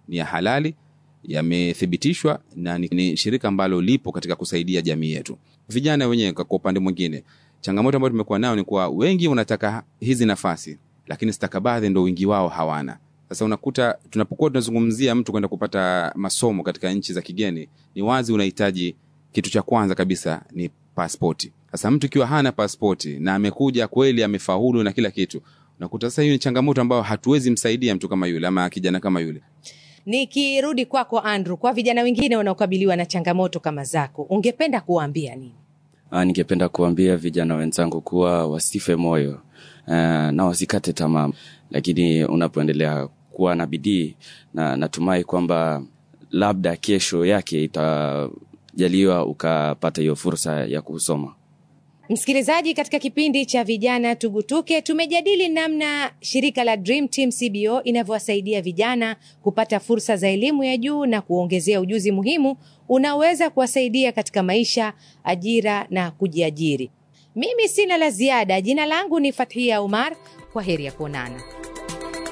ni ya halali, yamethibitishwa na ni, ni shirika ambalo lipo katika kusaidia jamii yetu. Vijana wenyewe kwa upande mwingine, changamoto ambayo tumekuwa nayo ni kuwa wengi wanataka hizi nafasi, lakini stakabadhi ndo wingi wao hawana. Sasa unakuta tunapokuwa tunazungumzia mtu kwenda kupata masomo katika nchi za kigeni, ni wazi unahitaji kitu cha kwanza kabisa ni paspoti. Sasa mtu ikiwa hana paspoti na amekuja kweli amefaulu na kila kitu, unakuta sasa hiyo ni changamoto ambayo hatuwezi msaidia mtu kama yule ama kijana kama yule. Nikirudi kwako Andrew, kwa vijana wengine wanaokabiliwa na changamoto kama zako, ungependa kuwaambia nini? Ah, ningependa kuambia vijana wenzangu kuwa wasife moyo uh, na wasikate tamaa, lakini unapoendelea kuwa na bidii na natumai kwamba labda kesho yake itajaliwa ukapata hiyo fursa ya kusoma. Msikilizaji, katika kipindi cha vijana tugutuke, tumejadili namna shirika la Dream Team CBO inavyowasaidia vijana kupata fursa za elimu ya juu na kuongezea ujuzi muhimu unaweza kuwasaidia katika maisha, ajira na kujiajiri. Mimi sina la ziada. Jina langu ni Fathia Umar. Kwa heri ya kuonana.